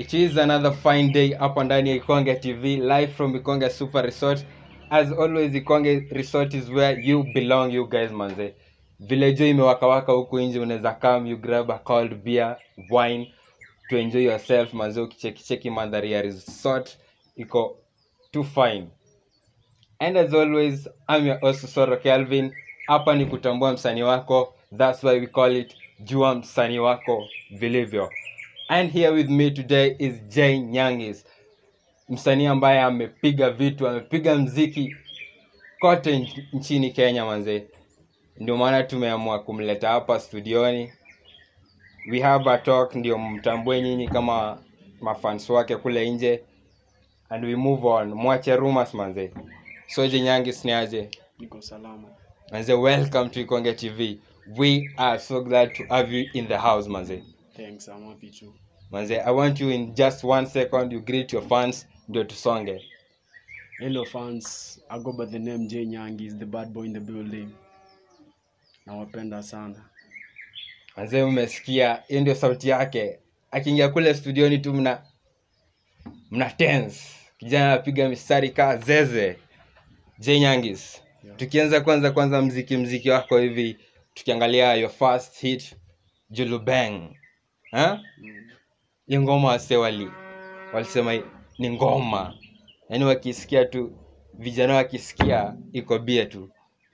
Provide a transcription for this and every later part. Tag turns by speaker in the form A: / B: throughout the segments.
A: It is another fine day hapa ndani ya Ikonge TV live from Ikonge Super Resort. As always, Ikonge Resort is where you belong you guys manze. Vile jo imewakawaka huku nje unaweza come you grab a cold beer, wine to enjoy yourself manze ukicheki cheki mandhari ya resort iko too fine. And as always, I'm your host Soro Kelvin. Hapa ni kutambua msanii wako. That's why we call it Jua msanii wako vilivyo. And here with me today is Jay Nyangis. Msanii ambaye amepiga vitu, amepiga mziki kote nch- nchini Kenya manze. Ndio maana tumeamua kumleta hapa studioni. We have a talk ndio mtambue nyinyi kama mafans wake kule nje and we move on. Mwache rumors manze. So Jay Nyangis ni aje?
B: niko salama
A: Manze, welcome to Ikonge TV. We are so glad to have you in the house, Manze.
B: thanks I'm happy too
A: Manze, I want you in just one second, you greet your fans, ndio tusonge.
B: hello fans I go by the name Jay Nyangi is the bad boy in the building nawapenda sana
A: Manze, umesikia, hiyo ndio sauti yake. Akiingia kule studioni tu mna mna tense. Kijana anapiga mistari kaa zeze. Jay Nyangis.
B: Yeah.
A: Tukianza kwanza kwanza mziki mziki wako hivi, tukiangalia your first hit Julu Bang. Ha?
B: mm.
A: hiyo ngoma wase wali walisema ni ngoma yaani wakisikia tu vijana wakisikia iko bie tu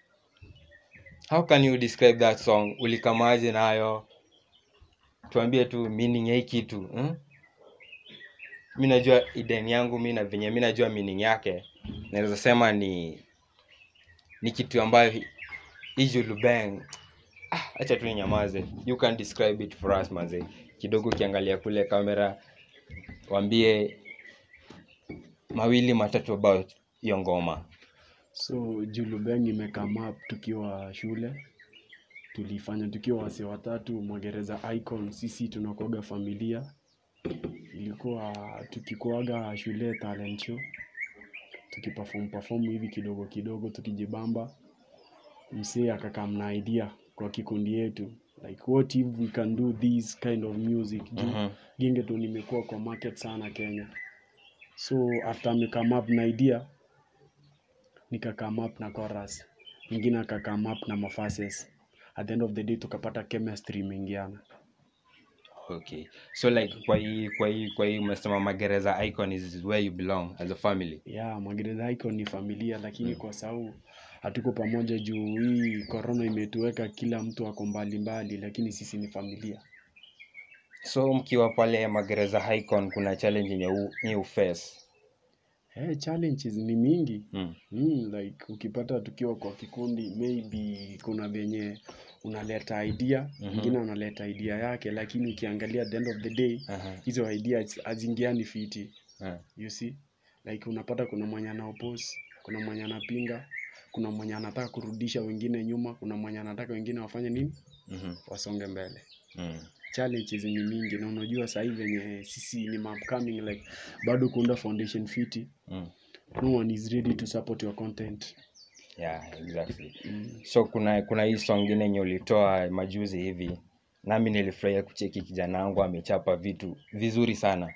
A: how can you describe that song ulikamaje nayo tuambie tu meaning ya hii kitu hmm? mi najua ideni yangu mi na venye mi najua meaning yake naweza sema ni ni kitu ambayo hi- hii julubeng ah, acha tu ninyamaze you can describe it for us manze kidogo ukiangalia kule kamera waambie mawili matatu about hiyo ngoma
B: so julubeng imekame up tukiwa shule tulifanya tukiwa wase watatu mwagereza icon sisi tunakuaga familia ilikuwa tukikuaga shule talent show tukiperform perform hivi kidogo kidogo tukijibamba msee akakam na idea kwa kikundi yetu like what if we can do this kind of music juu
A: Mhm.
B: gingeton imekuwa kwa market sana kenya so after amekame up na idea nikakame up na chorus mwingine akakame up na mafases at the end of the day tukapata chemistry imeingiana
A: okay so like kwa hii kwa hii kwa hii umesema magereza icon is where you belong as a family
B: yeah magereza icon ni familia lakini kwa sau hatuko pamoja juu hii corona imetuweka kila mtu ako mbali mbali lakini sisi ni familia
A: so mkiwa pale magereza icon kuna challenge yenye u- nyi uface
B: hey, challenges ni mingi
A: mm.
B: mm, like ukipata tukiwa kwa kikundi maybe kuna venye unaleta idea
A: Mhm.
B: mwingine analeta idea yake lakini ukiangalia at the end of the day
A: Aha.
B: hizo idea hazingiani fiti
A: Ah.
B: you see like unapata kuna mwenye anaopose kuna mwenye anapinga kuna mwenye anataka kurudisha wengine nyuma kuna mwenye anataka wengine wafanye nini
A: Mhm.
B: wasonge mbele
A: Mm.
B: challenges ni mingi na unajua sahii venye sisi ni upcoming like bado kuunda foundation fiti
A: Mm.
B: no one is ready to support your content
A: yeah exactly
B: mm.
A: so kuna kuna hii song ingine yenye ulitoa majuzi hivi nami nilifurahia kucheki kijana wangu amechapa vitu vizuri sana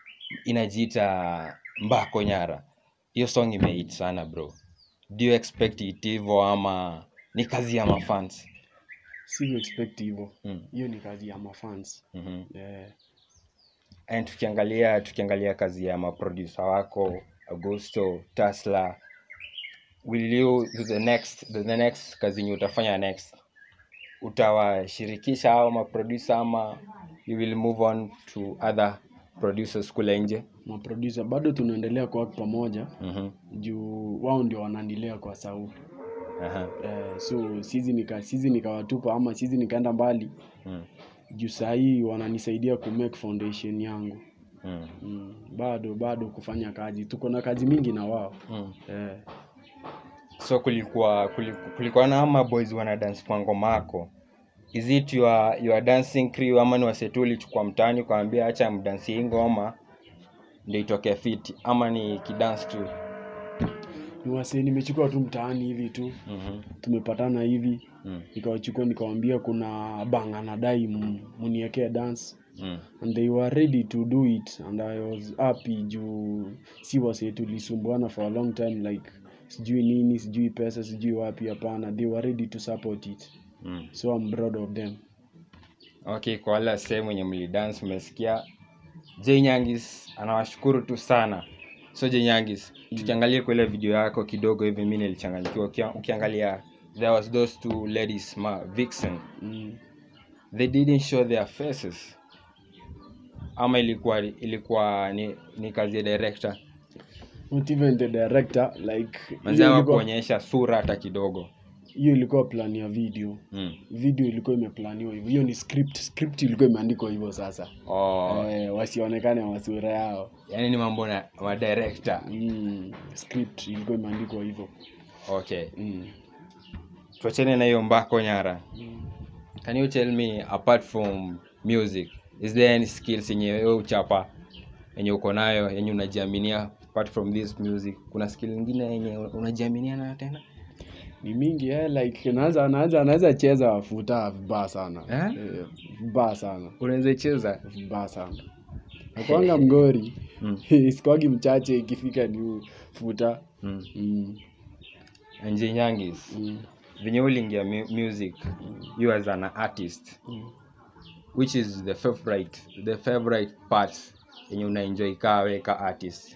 A: inajiita mbako nyara hiyo song imehit sana bro do you expect it hivyo ama ni kazi ya mafans
B: si expect hivyo
A: mm.
B: hiyo ni kazi ya mafans
A: mm-hmm.
B: yeah.
A: and tukiangalia tukiangalia kazi ya maproducer wako augusto tasla will you the next the, the next kazi yenye utafanya next utawashirikisha hao maproducer ama you will move on to other producers kule nje
B: maproducer bado tunaendelea kuwak pamoja
A: mm-hmm.
B: juu wao ndio wananilea kwa sau
A: Aha.
B: eh, so sizi nika sizi nikawatupa ama sizi nikaenda mbali
A: Mm.
B: juu sahii wananisaidia kumake foundation yangu
A: Mm.
B: mm, bado bado kufanya kazi tuko na kazi mingi na wao
A: Mm.
B: eh,
A: so kulikuwa kulikuwa, kulikuwa na ama boys wana dance kwa ngoma yako is it your, your dancing crew ama ni wasetu ulichukua mtaani ukawambia acha mdansi hii ngoma ndio itokee fiti ama ni kidance crew
B: ni wasee nimechukua tu mtaani hivi tu
A: mm-hmm.
B: tumepatana hivi
A: mm.
B: nikawachukua nikawambia kuna bang anadai m- muniekee dance
A: mm.
B: and they were ready to do it and i was happy juu si wase tulisumbuana for a long time like sijui nini sijui pesa sijui wapi hapana they were ready to support it
A: Mm.
B: so i'm proud of them
A: okay kwa wale wasee mwenye mlidance umesikia j nyangis anawashukuru tu sana so j nyangis tukiangalia kwa ile video yako kidogo hivi mi nilichanganyikiwa Ukia- ukiangalia there was those two ladies ma vixen
B: mm.
A: they didn't show their faces ama ilikuwa ilikuwa ni, ni kazi ya director
B: not even the director like
A: manzi
B: hiyo ilikuwa-
A: kuonyesha sura hata kidogo
B: hiyo ilikuwa plan ya video
A: mm.
B: video ilikuwa imeplaniwa hivyo hiyo ni script script ilikuwa imeandikwa hivyo sasa
A: oh,
B: eh, wasionekane masura yao
A: yani ni mambo na madirector
B: mm. script ilikuwa imeandikwa hivyo
A: okay
B: mm.
A: tuachane na hiyo mbako nyara
B: mm.
A: can you tell me apart from music is there any skills yenye wewe uchapa yenye uko nayo yenye unajiaminia apart from this music kuna skill nyingine yenye unajiaminia nayo tena
B: ni mingi eh, like naanza naanza anaweza cheza futa vibaya sana
A: Eh?
B: eh, vibaya sana
A: unaweza cheza
B: vibaya sana nakwanga mgori
A: mm.
B: sikwagi mchache ikifika ni futa
A: mm.
B: mm.
A: nje nyangis
B: Mm.
A: venye uliingia mu music you as an artist
B: Mm.
A: which is the favorite the favorite part yenye unaenjoy kaa we ka artist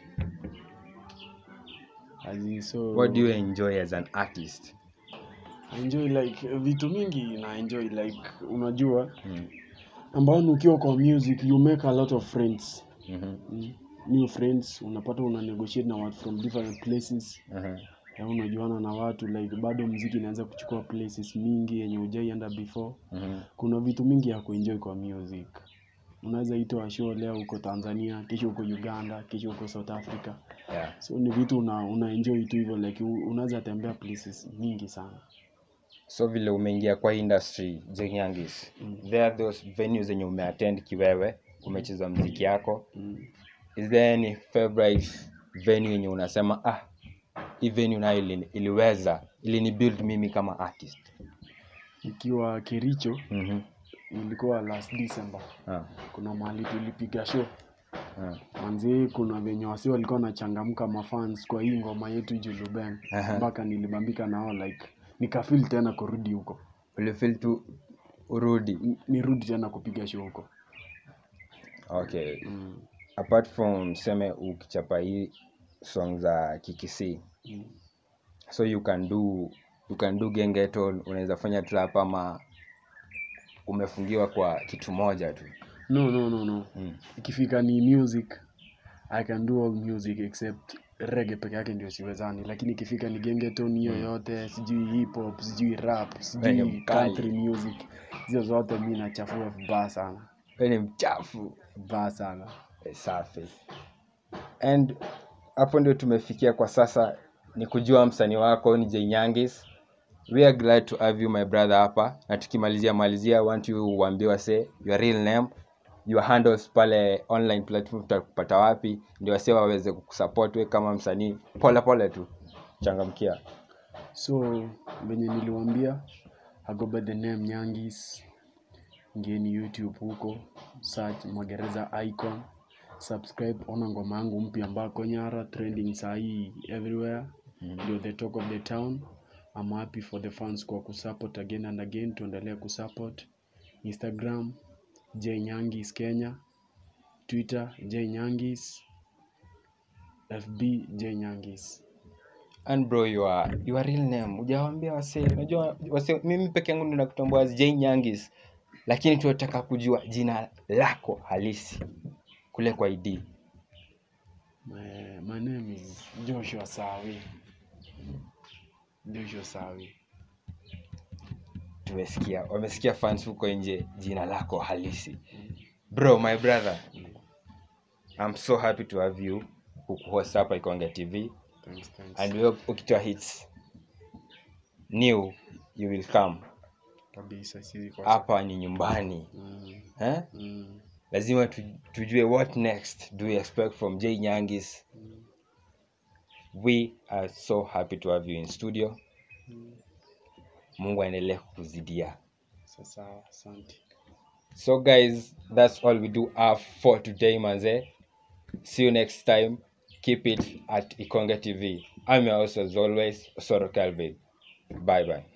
B: As in, so
A: what do you enjoy as an artist
B: I enjoy like vitu mingi na enjoy like unajua
A: mm.
B: ambao ukiwa kwa music you make a lot of friends
A: mm-hmm.
B: mm. new friends unapata una negotiate na watu from different places
A: uh-huh.
B: ya unajuana na watu like bado mziki inaweza kuchukua places mingi yenye ujaienda before
A: Mm-hmm.
B: kuna vitu mingi ya kuenjoy kwa music unaweza itwa show leo uko tanzania kesho uko uganda kesho uko south africa
A: yeah.
B: so ni vitu una, una enjoy tu hivyo like u- unaweza tembea places mingi sana
A: so vile umeingia kwa industry jenyangis
B: Mm.
A: there are those venues zenye umeattend kiwewe umecheza mziki yako
B: mm.
A: is there any favorite venue yenye unasema ah hii venue nayo ili, iliweza ilini build mimi kama artist
B: ikiwa kericho
A: mm-hmm.
B: ilikuwa last december
A: ah.
B: kuna mahali tulipiga show
A: Ah.
B: manzi kuna venye wasi walikuwa wanachangamka mafans kwa hii ngoma yetu julubeng
A: Aha.
B: mpaka nilibambika nao like nikafil tena kurudi huko
A: ulifeel tu urudi
B: N- nirudi tena kupiga show huko
A: okay
B: mm.
A: apart from seme ukichapa hii song za kikisi
B: Mm.
A: so you can do you can do gengeton unaweza fanya trap ama umefungiwa kwa kitu moja tu
B: no no no no
A: mm.
B: ikifika ni music i can do all music except rege peke yake ndio siwezani lakini ikifika ni gengeton hiyo yote sijui hip hop sijui rap
A: Wewe
B: sijui
A: ni mkali.
B: country music hizo zote mi nachafua vibaya sana
A: we ni mchafu
B: vibaya sana
A: Eh, safi and hapo ndio tumefikia kwa sasa ni kujua msanii wako ni jnyangis we are glad to have you my brother hapa na tukimalizia malizia I want you uambie wase your real name your handles pale online platform tutakupata wapi ndio wase waweze kukusupport we kama msanii pole pole tu changamkia
B: so venye niliwambia I go by the name nyangis ngeni youtube huko search magereza icon subscribe ona ngoma yangu mpya ambako nyara trending sahii everywhere ndio the talk of the town I'm happy for the fans kwa kusupport again and again tuendelee kusupport instagram j nyangis kenya twitter j nyangis fb j nyangis
A: and bro your, your real name ujawambia wase unajua wase mimi peke yangu ndo nakutambua as Jay Nyangis lakini tunataka kujua jina lako halisi kule kwa ID
B: My, my name is Joshua Sawi. Joshua Sawi.
A: tumesikia wamesikia fans huko nje jina lako halisi bro my brother I'm so happy to have you kukuhost hapa Ikonge TV
B: Thanks, thanks.
A: and we hope ukitoa hits new you will come
B: Kabisa si kwa
A: hapa ni nyumbani
B: mm,
A: eh?
B: mm,
A: lazima tu- tujue what next do we expect from Jay Nyangis we are so happy to have you in studio
B: mm.
A: mungu aendelee kukuzidia
B: Sasa asante.
A: so guys that's all we do have for today manze see you next time keep it at ikonga tv i'm your host as always soro calvin bye bye